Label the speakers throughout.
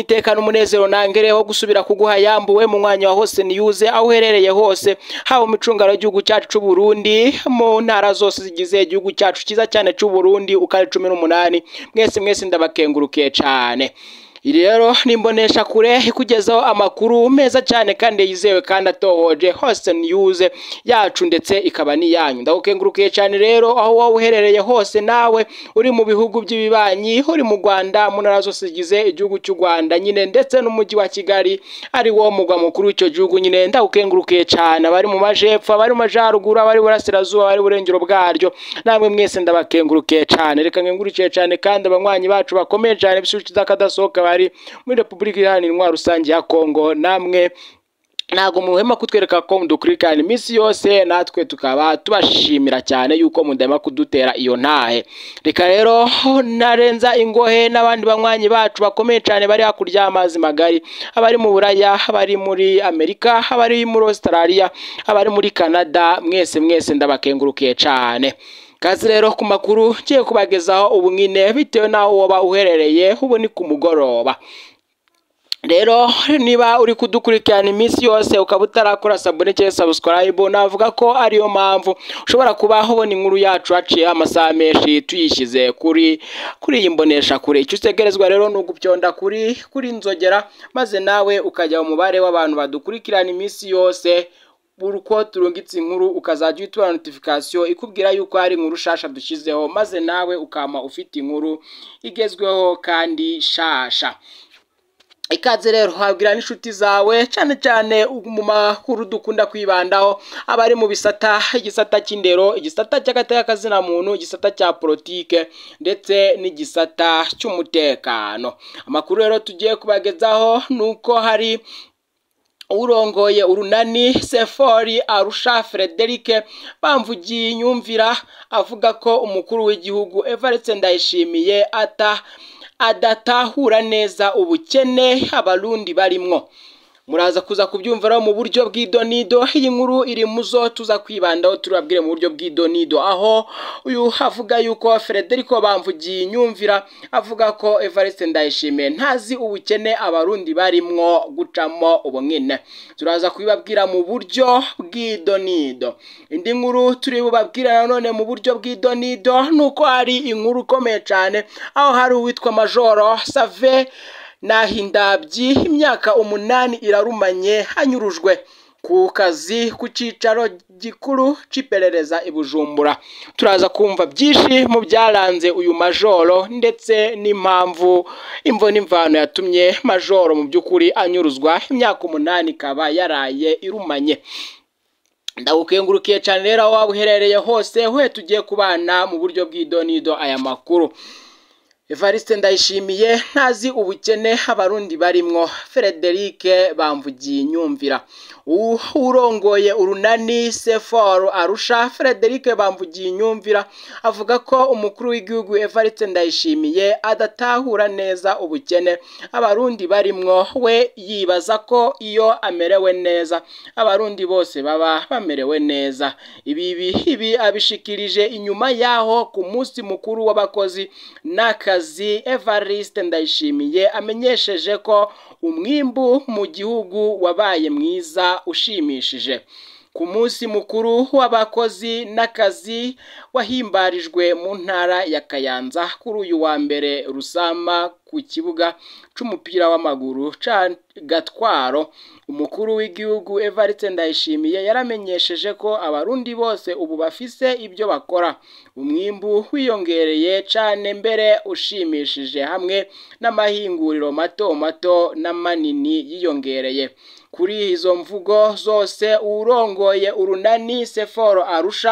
Speaker 1: iteka n'umunezero nangere wo gusubira kuguha yambuwe mu mwanya wa hose niyuze aho uherereye hose haba mu icungaro ry'igihugu cyacu c'u Burundi mu ntara zose zigize igihugu cyacu cyiza cyane c'u Burundi ukari cumi n'umunani mwese mwese ndabakengurukiye cane iri rero nimbonesha kure ikugezaho amakuru meza cyane kandi yizewe kandi atohoje hose news yacu ndetse ikaba n'iyanyu ndagukengurukiye cyane rero aho wowe uherereye hose nawe uri mu bihugu by'ibibanyi uri mu Rwanda mu ntara zose zigize igihugu cy'u Rwanda nyine ndetse n'umujyi wa Kigali ari wo mugwa mukuru w'icyo gihugu nyine ndagukengurukiye cyane abari mu majepfo abari mu majaruguru abari burasirazuba abari burengero bwaryo namwe mwese ndabakengurukiye cyane reka nkengurukiye cyane kandi abanywanyi bacu bakomeye cyane bisubiza zakadasohoka bari muri Repubulika Iharanira Intwaro Rusange ya Kongo namwe ntabwo muhema kutwereka ko mudukurikirana iminsi yose natwe tukaba tubashimira cyane yuko mudahema kudutera iyo ntahe reka rero narenza ingohe n'abandi banywanyi bacu bakomeye cyane bari hakurya y'amazi magari abari mu buraya abari muri amerika abari muri australia abari muri canada mwese mwese ndabakengurukiye cyane kazi rero ku makuru ngiye kubagezaho ubu nyine bitewe n'aho waba uherereye ubu ni ku mugoroba rero niba uri kudukurikirana iminsi yose ukaba utarakora sabone cyangwa subscribe navuga ko ariyo mpamvu ushobora kuba ubona inkuru yacu haciye amasaha menshi tuyishyize kuri kuri iyi mbonesha kure icyo utegerezwa rero ni ugupyonda kuri kuri nzogera maze nawe ukajya mu mubare w'abantu badukurikirana iminsi yose uko turungitse inkuru ukazajya uhita notification ikubwira yuko hari inkuru shasha dushyizeho maze nawe ukama ufite inkuru igezweho kandi shasha ikaze rero wabwira n'inshuti zawe cyane cyane mu makuru dukunda kwibandaho abari mu bisata igisata cy'indero igisata cy'agaterekazina muntu igisata cya politike ndetse n'igisata cy'umutekano amakuru rero tugiye kubagezaho ni uko hari urongoye urunani sefori arusha frederic bamvugiye inyumvira avuga ko umukuru w'igihugu evariste ndayishimiye ata adatahura neza ubukene abarundi barimwo muraza kuza kubyumviraho mu buryo bw'idonido iyi nkuru iri mu zo tuza kwibandaho turabwire mu buryo bw'idonido aho uyu avuga yuko Federico bamvugiye inyumvira avuga ko Evariste Ndayishimiye ntazi ubukene abarundi barimwo gucamo ubu nyine turaza kubibabwira mu buryo bw'idonido indi nkuru turi bubabwira nanone mu buryo bw'idonido ni uko hari inkuru ikomeye cyane aho hari uwitwa majoro save nahindabyi imyaka umunani irarumanye hanyurujwe ku kazi ku cyicaro gikuru cy'iperereza i bujumbura turaza kumva byinshi mu byaranze uyu majoro ndetse n'impamvu imvo n'imvano yatumye majoro mu by'ukuri anyuruzwa imyaka umunani ikaba yaraye irumanye ndagukengurukiye cyane rero aho waba uherereye hose we tugiye kubana mu buryo bw'idonido aya makuru Evariste ndayishimiye ntazi ubukene abarundi barimwo Frederic bamvugiye inyumvira urongoye urunani seforu arusha Frederic bamvugiye inyumvira avuga ko umukuru w'igihugu Evariste ndayishimiye adatahura neza ubukene abarundi barimwo we yibaza ko iyo amerewe neza abarundi bose baba bamerewe neza ibi ibi abishikirije inyuma yaho ku munsi mukuru w'abakozi n'akazi akazi Evariste Ndayishimiye amenyesheje ko umwimbu mu gihugu wabaye mwiza ushimishije ku munsi mukuru w'abakozi n'akazi wahimbarijwe mu ntara ya Kayanza kuri uyu wa mbere Rusama ku kibuga c'umupira w'amaguru ca Gatwaro umukuru w'igihugu Evariste Ndayishimiye yaramenyesheje ko abarundi bose ubu bafise ibyo bakora umwimbu wiyongereye cane mbere ushimishije hamwe n'amahinguriro mato mato n'amanini yiyongereye kuri izo mvugo zose urongoye urunani Seforo Arusha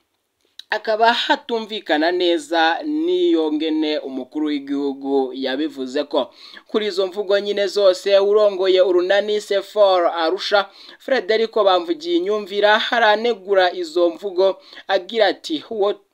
Speaker 1: akaba hatumvikana neza n'iyo ngene umukuru w'igihugu yabivuze ko kuri izo mvugo nyine zose urongoye urunani sefor arusha Frederico bamvugiye inyumvira haranegura izo mvugo agira ati uwo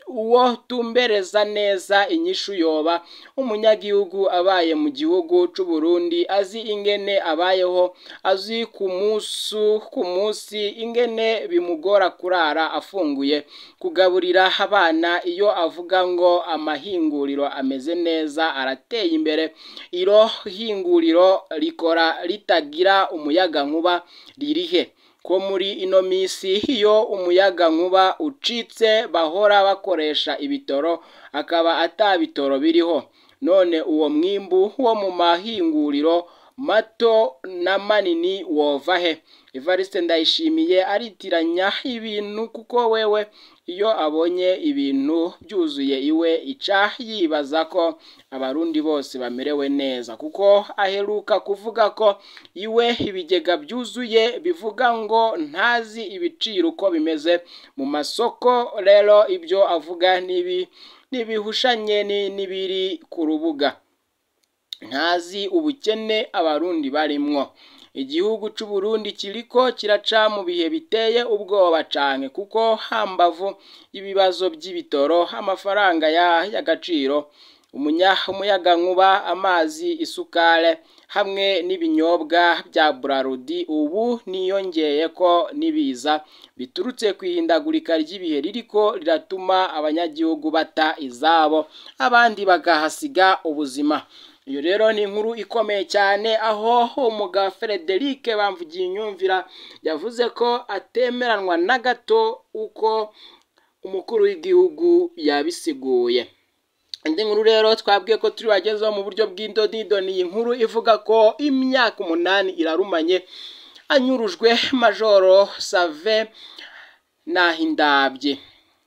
Speaker 1: uwo tumbereza neza inyishu yoba umunyagihugu abaye mu gihugu c'u Burundi azi ingene abayeho azi ku musu ku munsi ingene bimugora kurara afunguye kugaburira abana iyo avuga ngo amahinguriro ameze neza arateye imbere iro hinguriro rikora ritagira umuyaga nkuba ririhe ko muri ino minsi iyo umuyaga nkuba ucitse bahora bakoresha ibitoro akaba ata bitoro biriho none uwo mwimbu wo mu mahinguriro mato na manini wova he Evariste Ndayishimiye aritiranya ibintu kuko wewe iyo abonye ibintu byuzuye iwe ica yibaza ko abarundi bose bamerewe neza kuko aheruka kuvuga ko iwe ibigega byuzuye bivuga ngo ntazi ibiciro uko bimeze mu masoko rero ibyo avuga nibi nibihushanye n'ibiri ku rubuga ntazi ubukene abarundi barimwo igihugu c'u Burundi kiriko kiraca mu bihe biteye ubwoba cane kuko hambavu ibibazo by'ibitoro amafaranga y'agaciro umunya umuyaga nkuba amazi isukare hamwe n'ibinyobwa bya Brarudi ubu niyongeye ko nibiza biturutse ku ihindagurika ry'ibihe ririko riratuma abanyagihugu bata izabo abandi bagahasiga ubuzima iyo rero ni inkuru ikomeye cyane aho umuga Frederic bamvugiye inyumvira yavuze ko atemeranwa na gato uko umukuru w'igihugu yabisiguye indi nkuru rero twabwiye ko turi bagezeho mu buryo bw'indodido ni iyi nkuru ivuga ko imyaka umunani irarumanye anyurujwe majoro save nahindabye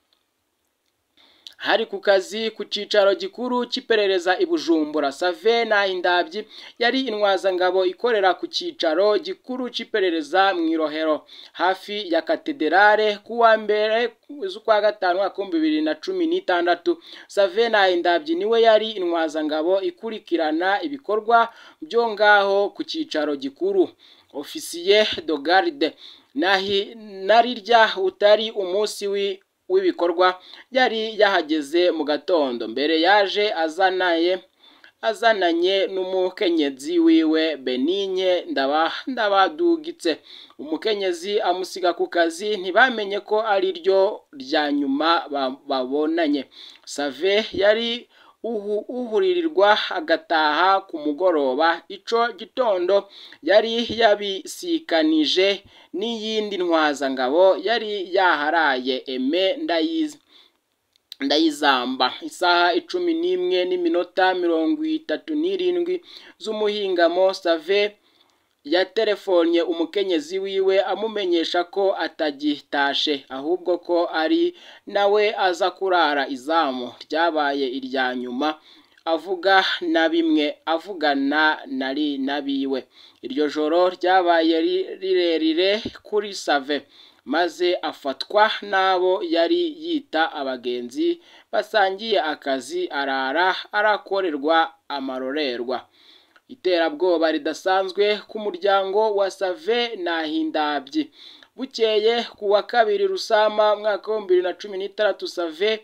Speaker 1: hari ku kazi ku cicaro gikuru cy'iperereza i Bujumbura Save Nahindabyi yari intwazangabo ikorera ku cicaro gikuru cy'iperereza mu Irohero hafi ya katedrale kuwa mbere z'ukwa gatanu mwaka bibiri na cumi n'itandatu Save Nahindabyi niwe yari intwazangabo ikurikirana ibikorwa byo ngaho ku cicaro gikuru ofisiye de garde nahi narirya utari umunsi wi w'ibikorwa yari yahageze mu gatondo mbere yaje azanaye azananye n'umukenyezi wiwe Beninye ndaba ndabadugitse umukenyezi amusiga ku kazi ntibamenye ko ari ryo rya nyuma babonanye Save yari uhu uhuririrwa agataha ku mugoroba ico gitondo yari yabisikanije n'iyindi ntwazangabo yari yaharaye eme ndayizi ndayizamba isaha icumi n'imwe n'iminota mirongo itatu n'irindwi z'umuhingamo save yatelefonye umukenyezi wiwe amumenyesha ko atagitashe ahubwo ko ari nawe aza kurara izamu ryabaye irya nyuma avuga na bimwe avugana nari nabiwe iryo joro ryabaye rirerire kuri save maze afatwa n'abo yari yita abagenzi basangiye akazi arara arakorerwa amarorerwa iterabwoba ridasanzwe ku muryango wa save nahindabyi bukeye ku wa kabiri rusama mwaka w'ibihumbi bibiri na cumi n'itandatu save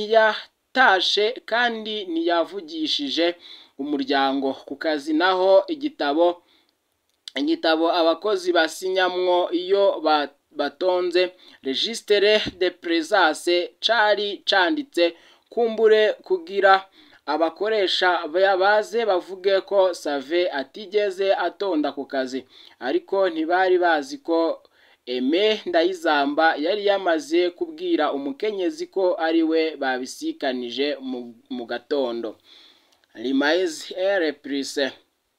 Speaker 1: ntiyatashe kandi ntiyavugishije umuryango ku kazi naho igitabo igitabo abakozi basinyamwo iyo batonze registre de présence cari canditse kumbure kugira abakoresha baze bavuge ko save atigeze atonda ku kazi ariko ntibari bazi ko eme ndayizamba yari yamaze kubwira umukenyezi ko ari we babisikanije mu gatondo rimayizi ere purise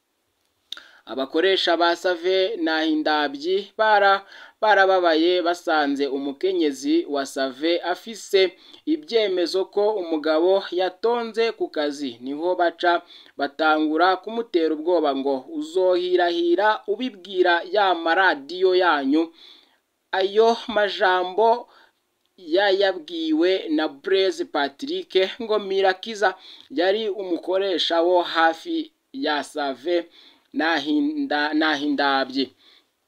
Speaker 1: abakoresha ba save nahindabyi bara barababaye basanze umukenyezi wa save afise ibyemezo ko umugabo yatonze ku kazi niho baca batangura kumutera ubwoba ngo uzohirahira ubibwira ya maradiyo yanyu ayo majambo yayabwiwe na Blaise Patrick ngo Mirakiza yari umukoresha wo hafi ya save nahindabye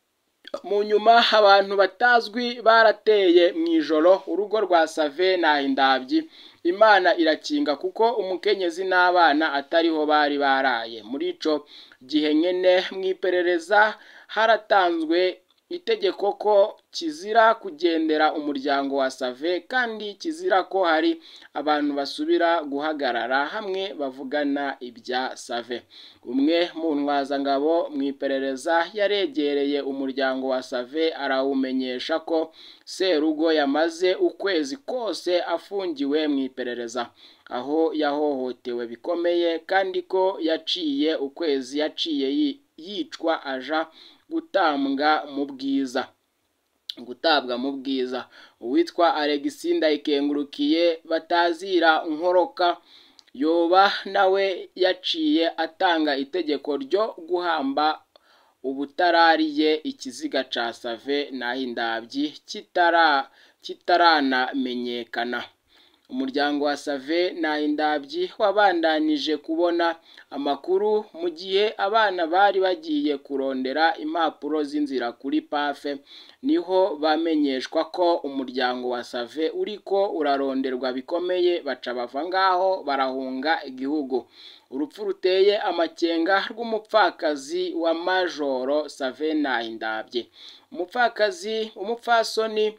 Speaker 1: mu nyuma abantu batazwi barateye mu ijoro urugo rwa save indabyi imana irakinga kuko umukenyezi n'abana atariho bari baraye muri ico gihe nyene mu iperereza haratanzwe itegeko ko kizira kugendera umuryango wa save kandi kizira ko hari abantu basubira guhagarara hamwe bavugana ibya save umwe mu ntwazangabo mu iperereza yaregereye umuryango wa save arawumenyesha ko serugo yamaze ukwezi kose afungiwe mu iperereza aho yahohotewe bikomeye kandi ko yaciye ukwezi yaciye yicwa aja gutambwa mu bwiza gutabwa mu bwiza uwitwa Alexis Ndayikengurukiye batazira nkoroka yoba nawe yaciye atanga itegeko ryo guhamba ubutarariye ikiziga ca save indabyi kitara kitaranamenyekana umuryango wa save indabyi wabandanije kubona amakuru mu gihe abana bari bagiye kurondera impapuro z'inzira kuri pafe niho bamenyeshwa ko umuryango wa save uriko uraronderwa bikomeye baca bava ngaho barahunga igihugu urupfu ruteye amakenga rw'umupfakazi wa majoro save indabye umupfakazi umupfasoni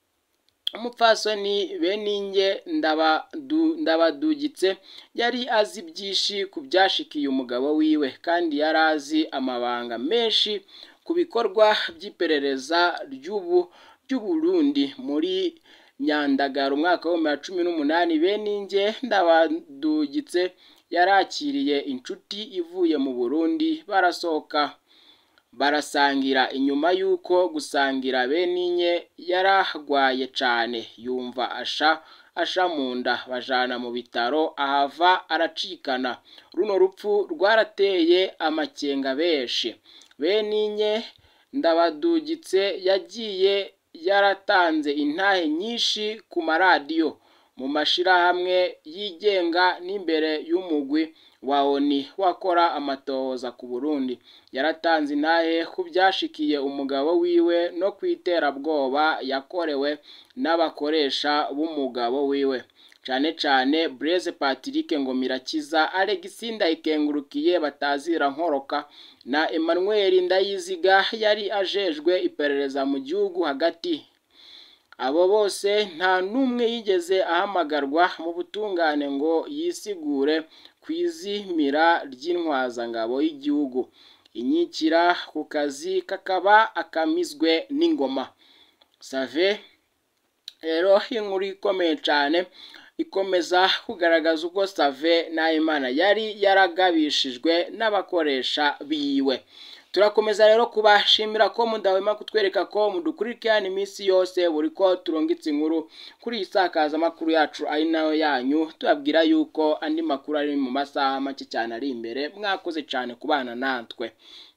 Speaker 1: umupfasoni beninge ndabadugitse yari azi byinshi ku byashikiye umugabo wiwe kandi yari azi amabanga menshi ku bikorwa by'iperereza ry'ubu ry'uburundi muri nyandagara umwaka w'ibihumbi bibiri na cumi n'umunani beninge ndabadugitse yarakiriye inshuti ivuye mu burundi barasohoka barasangira inyuma y'uko gusangira beninye yarahwaye cane yumva asha asha mu nda bajana mu bitaro ahava aracikana runo rupfu rwarateye amakenga benshi beninye ndabadugitse yagiye yaratanze intahe nyinshi ku maradiyo mu mashirahamwe yigenga n'imbere y'umugwi wa oni wakora amatohoza ku burundi yaratanze intahe ku byashikiye umugabo wiwe no ku iterabwoba yakorewe n'abakoresha b'umugabo wiwe cane cane Blaise Patrick Ngomirakiza Alexis Ndayikengurukiye batazira nkoroka na Emmanuel Ndayiziga yari ajejwe iperereza mu gihugu hagati abo bose nta n'umwe yigeze ahamagarwa mu butungane ngo yisigure ku izimira ry'intwazangabo y'igihugu inyikira ku kazi kakaba akamizwe n'ingoma save rero inkuru ikomeye cyane ikomeza kugaragaza uko save nahimana yari yaragabishijwe n'abakoresha biwe turakomeza rero kubashimira ko mudahwema kutwereka ko mudukurikirana iminsi yose buri ko turungitse inkuru kuri iyi sakazamakuru yacu ari nayo yanyu tubabwira yuko andi makuru ari mu masaha make cyane ari imbere mwakoze cyane kubana natwe